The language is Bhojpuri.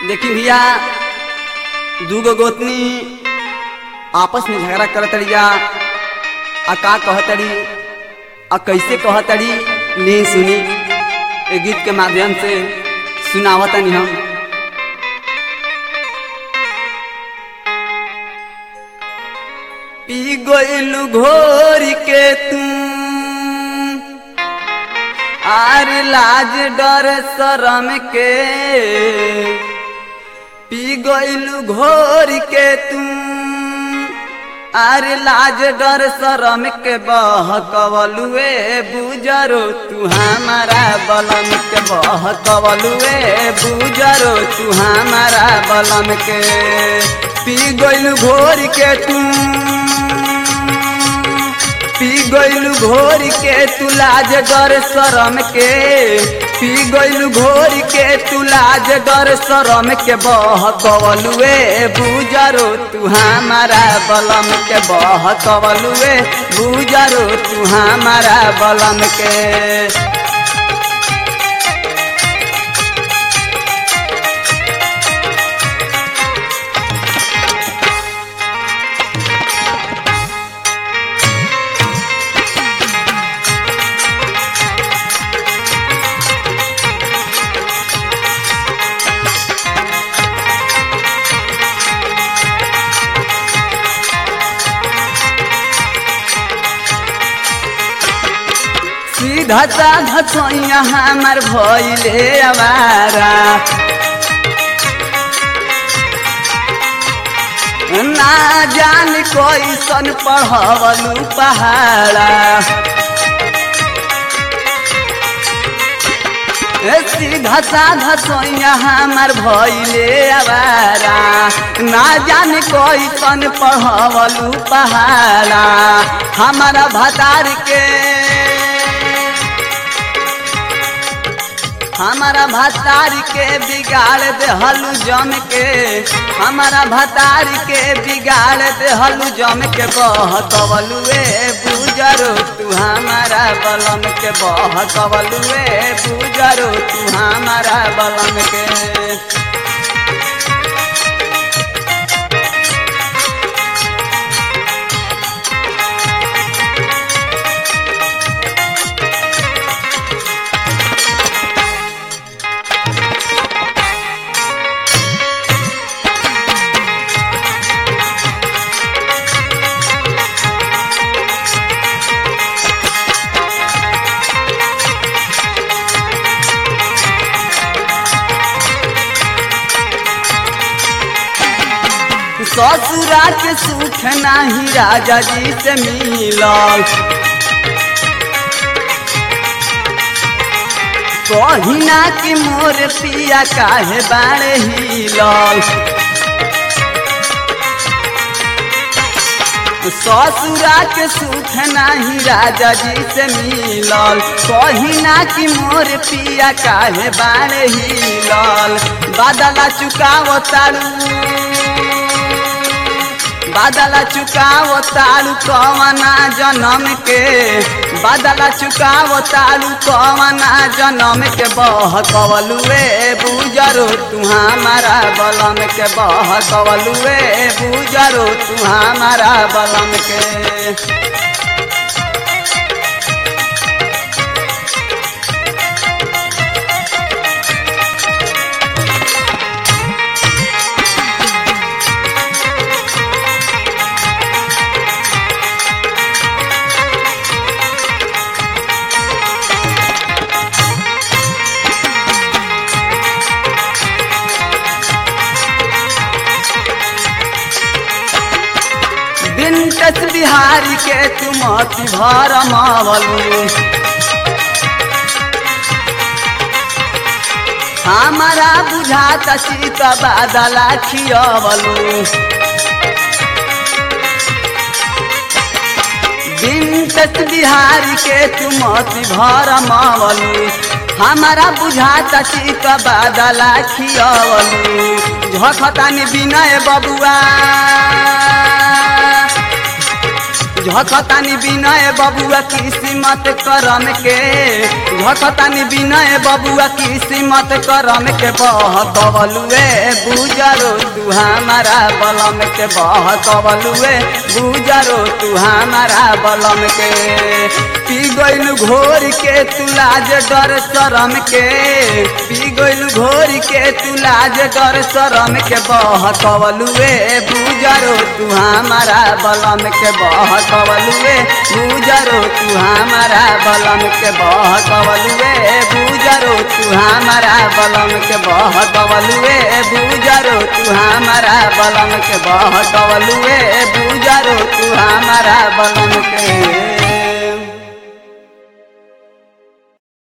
देखी भैया दूगो गोतनी आपस में झगड़ा करतड़िया आ का कहतड़ी आ कैसे कहतड़ी ले सुनी ए गीत के माध्यम से सुनावतनी हम पी गइलू घोर के तू आर लाज डर शरम के पी गइलू घोर के तू आर लाज डर शरम के बहकवलुए बुजरो तू हमारा बलम के बहकवलुए बुजरो तू हमारा बलम के पी गइलू घोर के तू पी गइलू घोर के तू लाज डर शरम के पी गइलू घोर के तू लाज डर शरम के बहकवलुए बुजरो तू हमारा बलम के बहकवलुए बुजरो तू हमारा बलम के सीधा साधा सोइया हमार भइले आवारा ना जान कैसन पढ़वलू पहाड़ा ए सीधा साधा सोइया हमार भइले आवारा ना जान कैसन पढ़वलू पहाड़ा हमारा भतार के हमारा भतारी के बिगाड़ दे हलू जम के हमारा भतारी के बिगाड़ दे हलू जम के बहकवलुए बुजरो तू हमारा बलम के बहकवलुए बुजरो तू हमारा बलम के ससुरा के सुख नाही राजा जी से मिलल कहिना कि मोर पिया काहे बाड़े हिलल ससुरा के सुख नाही राजा जी से मिलल कहिना कि मोर पिया काहे बाड़े हिलल बादला चुकाव तारू बादला चुकावो तालू कवना जन्म के बादला चुकावो तालू कवना जन्म के बहकवलुए बुजरो तू हमारा बलम के बहकवलुए बुजरो तू हमारा बलम के बिंटस बिहारी के तुमति भर मावलू हमारा बुझाता सीत बादला खियवलू बिंटस बिहारी के तुमति भर मावलू हमारा बुझाता सीत बादला खियवलू झखतानी विनय बबुआ झखतानी बिनय बबुआ किस्मत करम के झखतानी बिनय बबुआ किस्मत करम के बह कवलुए बुजरो तू हमारा बलम के बह कवलुए बुजरो तू हमारा बलम के पी गइल घोर के तू लाज डर शरम के पी गइल घोर के तू लाज डर शरम के बह कवलुए बुजरो तू हमारा बलम के बह कवलुए बुजरो तू हमारा बलम के बह कवलुए बुजरो तू हमारा बलम के बह कवलुए बुजरो तू हमारा बलम के बह कवलुए बुजरो तू हमारा बलम के